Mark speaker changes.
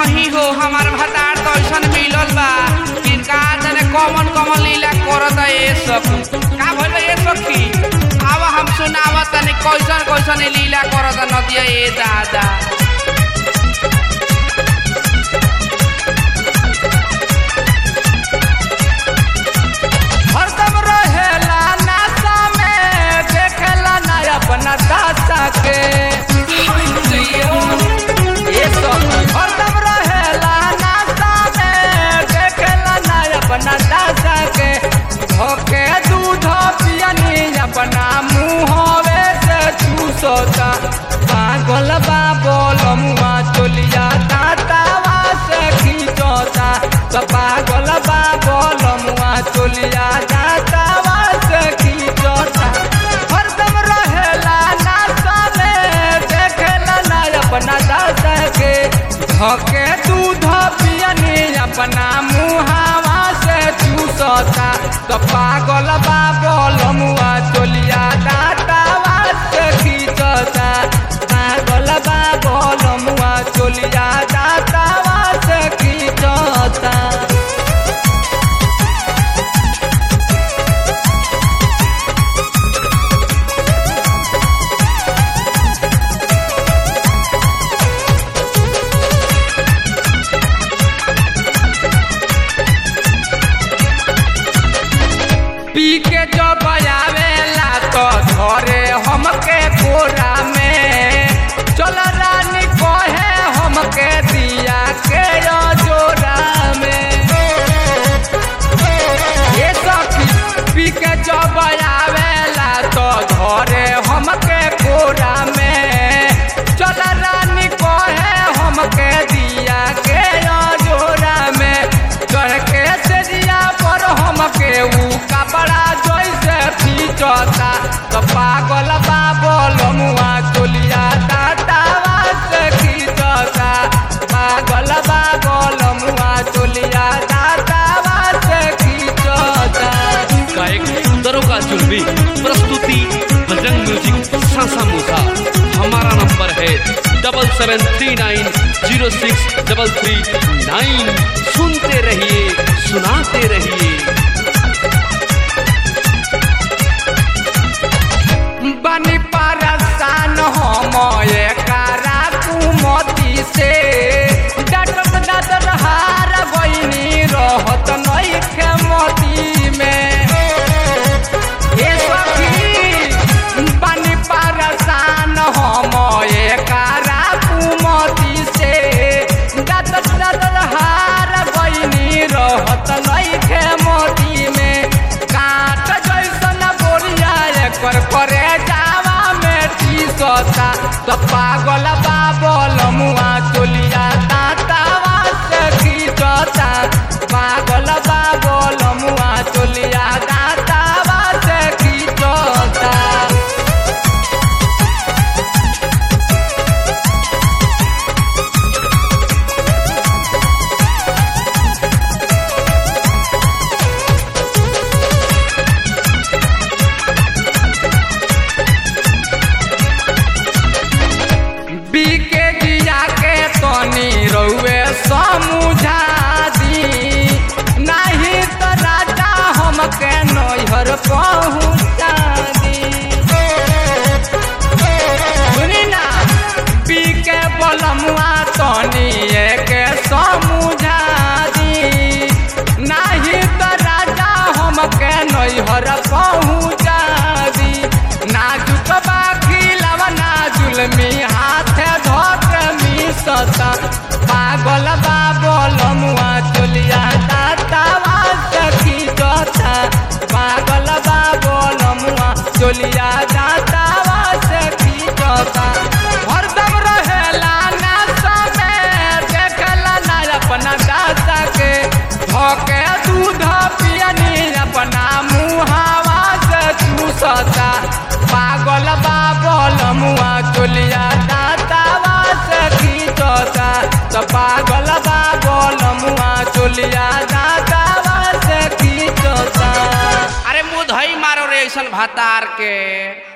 Speaker 1: नहीं हो हमार भतार तो ऐसन मिलल बा कि का जाने कॉमन कॉमन लीला करत ए सखी का भइल ए सखी आवा हम सुनावा तनी कैसन कैसन ई लीला करत नदिया ए दादा
Speaker 2: हरदम रहेला नासा में देखेला ना अपना दासा के ये सब हरदम रहेला नासा में देखेला ना अपना दासा के धोके दूध पियनी अपना मुँहवे से चूसोता पागल बा बोलमुआ चोलिया दातावा से खींचोता तो पागल बा बोलमुआ चोलिया दातावा से खींचोता हरदम रहेला नासा में देखेला ना अपना दादा के धके दूध पियनी अपना मुहावा से चूसता तो पागल बा बोलमुआ चोलिया दातावा से खींचता पागल बा बोलमुआ चोलिया दातावा से खींचता पी के जब आवेला तो धरे हमके कोरा में चल रानी कहे हमके दिया के जोरा में ये सखी पी के जब आवेला तो धरे हमके कोरा में चल रानी कहे हमके दिया के जोरा में चढ़ के से दिया पर हमके ऊ कपड़ा जैसे खींचता तो पागल बा बोलमुआ चोलिया दातावा से खींचता पागल बा बोलमुआ चोलिया दातावा से खींचता
Speaker 3: गायक सुंदरों का चुलबी प्रस्तुति बजरंग म्यूजिक सासा मूसा हमारा नंबर है double seven three nine zero six double three nine सुनते रहिए सुनाते रहिए
Speaker 2: बनी परसान हम एकरा कुमती से डटक डटर हार गईनी रहत नइखे मती में हे सखी बनी परसान हम एकरा कुमती से डटक डटर हार गईनी रहत नइखे मती में काट जैसन बोरिया एकर करे जावा में टीसता तो पागल बाबल मुआ चोलिया दातावा से खींचता पागल बाबल मुआ चोलिया दातावा से खींचता बीके जिया के तनी रउए समझा दी नहीं तो राजा हमके नैहर पहुँचा दी सुनी ना बीके बलमुआ तनी के समझा दी नहीं तो राजा हमके नैहर पहुँचा दी नाजुक बाखी लवना जुलमी हाथ धोक मिसता पागल बाबल मुआ चोलिया दातावा सखी जोता पागल बाबल मुआ चोलिया दातावा सखी जोता हरदम रहेला नासा में देखला ना अपना दासा के धोके दूध पियनी अपना मुहावा से चूसता पागल बाबल मुआ चोलिया दातावा से खींचता तो पागल बाबल मुआ चोलिया दातावा से खींचता
Speaker 1: अरे मुंह धई मारो रे ऐसन भतार के